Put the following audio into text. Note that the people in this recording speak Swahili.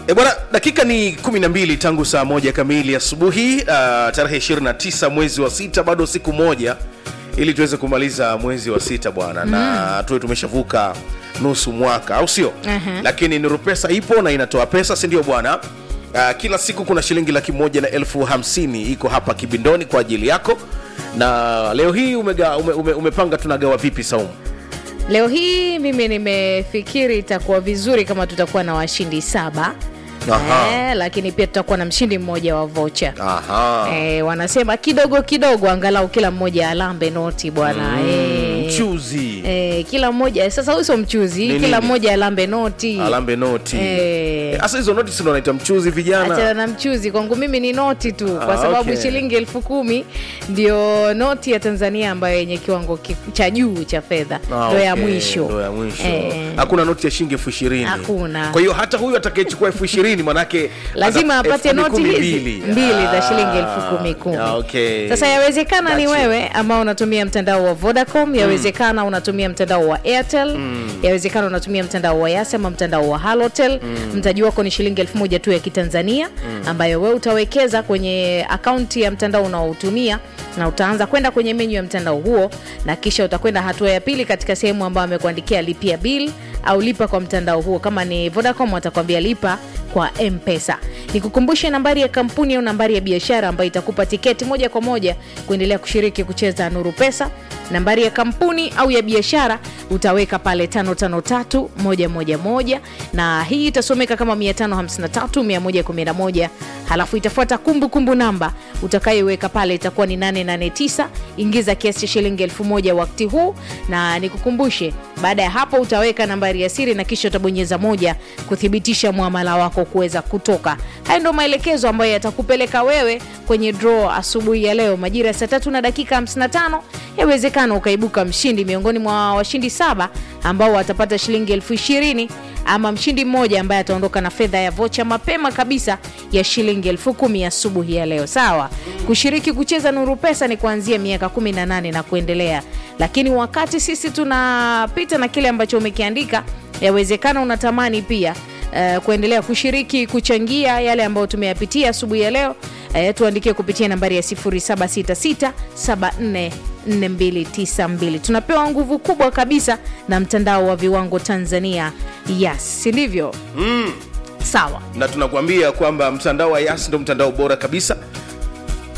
E bwana, dakika ni 12 tangu saa moja kamili asubuhi, uh, tarehe 29 mwezi wa sita, bado siku moja ili tuweze kumaliza mwezi wa sita bwana, na tuwe tumeshavuka nusu mwaka, au sio? Aha. Lakini Nuru Pesa ipo na inatoa pesa, si ndio bwana? Uh, kila siku kuna shilingi laki moja na elfu hamsini iko hapa kibindoni kwa ajili yako, na leo hii umega, ume, ume, umepanga tunagawa vipi Saumu? Leo hii mimi nimefikiri itakuwa vizuri kama tutakuwa na washindi saba Aha. eh, lakini pia tutakuwa na mshindi mmoja wa vocha Aha. eh, wanasema kidogo kidogo, angalau kila mmoja alambe noti bwana eh, Mchuzi eh, kila mmoja sasa, huyu sio mchuzi, Ni kila nini? mmoja alambe noti alambe noti Eh. hasa hizo noti sindo naita mchuzi vijana Achana na mchuzi, kwangu mimi ni noti tu, kwa Ah, sababu okay. shilingi elfu kumi ndio noti ya Tanzania ambayo yenye kiwango ki- cha juu cha fedha, Ah, ndo ya okay, mwisho ndo ya mwisho Eh. hakuna noti ya shilingi elfu ishirini Hakuna. kwa hiyo hata huyu atakayechukua elfu ishirini manake lazima ata- apate elfu noti kumi hizi mbili. mbili za Ah, shilingi elfu kumi kumi. ah, okay. Sasa yawezekana ni Gotcha. wewe ambao unatumia mtandao wa Vodacom, yawezekana unatumia mtandao wa Airtel, yawezekana unatumia mtandao wa Yas ama mtandao wa Halotel. Mtaji wako ni shilingi elfu moja tu ya Kitanzania ambayo wewe utawekeza kwenye akaunti ya mtandao unaoutumia na utaanza kwenda kwenye menyu ya mtandao huo, na kisha utakwenda hatua ya pili katika sehemu ambayo amekuandikia lipia bill au lipa kwa mtandao huo. Kama ni Vodacom watakwambia lipa kwa M-Pesa. Nikukumbushe nambari ya kampuni au nambari ya biashara ambayo itakupa tiketi moja kwa moja kuendelea kushiriki kucheza Nuru Pesa. Nambari ya kampuni au ya biashara utaweka pale 553111 na hii itasomeka kama 553111 halafu itafuata kumbukumbu namba utakayoiweka pale itakuwa ni 889. Ingiza kiasi cha shilingi elfu moja wakati huu, na nikukumbushe, baada ya hapo utaweka nambari ya siri na kisha utabonyeza moja kuthibitisha muamala wako kuweza kutoka. Haya ndio maelekezo ambayo yatakupeleka wewe kwenye draw asubuhi ya leo majira ya saa tatu na dakika 55. Yawezekana ukaibuka mshindi miongoni mwa washindi saba ambao watapata shilingi elfu ishirini ama mshindi mmoja ambaye ataondoka na fedha ya vocha mapema kabisa ya shilingi elfu kumi asubuhi ya leo. Sawa, kushiriki kucheza Nuru Pesa ni kuanzia miaka 18 na kuendelea, lakini wakati sisi tunapita na kile ambacho umekiandika, yawezekana unatamani pia eh, kuendelea kushiriki kuchangia yale ambayo tumeyapitia asubuhi ya leo. Eh, tuandikie kupitia nambari ya 0766744292. Tunapewa nguvu kubwa kabisa na mtandao wa viwango Tanzania, yes, si ndivyo? Sawa. na tunakuambia kwamba mtandao wa Yas ndo mtandao bora kabisa